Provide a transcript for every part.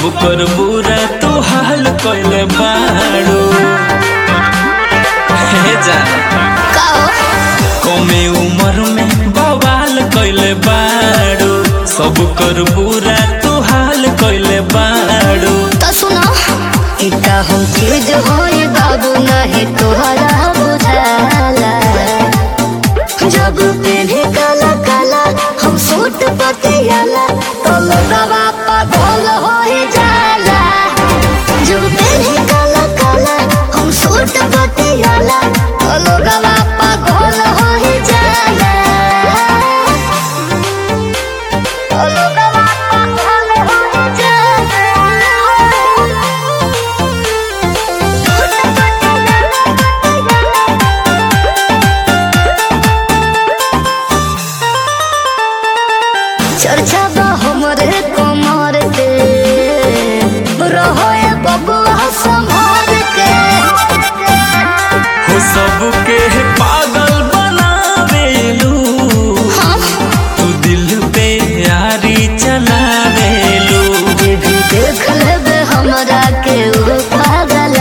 सब कर बुरा तू हाल कइले बाड़ू हे जान काओ कमे उम्र में बवाल कइले बाड़ू सब कर बुरा तू हाल कइले बाड़ू तो सुनो इता हम चीज होए बाबू नहीं तोहरा बुझाला जब पहने काला काला हम सूट पतियाला तो लोगवा पागल होए जाला जब पहने काला काला हम सूट पतियाला तो लोगवा पागल होए जाला तो लोगवा पागल होए जाला चर्चा बा हमरे कमर के रहोए बबुआ संभाल के हो सबके पागल बनावेलू हम तू दिल पे यारी चलावेलू जे भी देख लेबे हमरा के वो पागल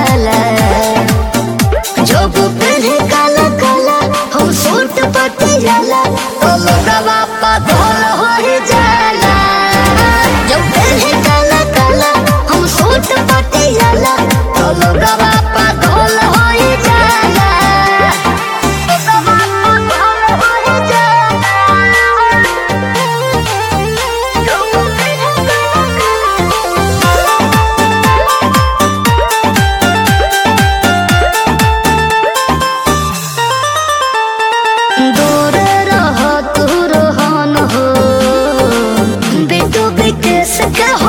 जब पहले काला काला हम सूट पतियाला तो लोगवा पागल हो जाला जब पहले काला काला हम सूट पतियाला तो लोगवा पागल हो जाला लोगवा पागल हो जाला जब पहले दूर रह तू रहन हो बेटू विकेश के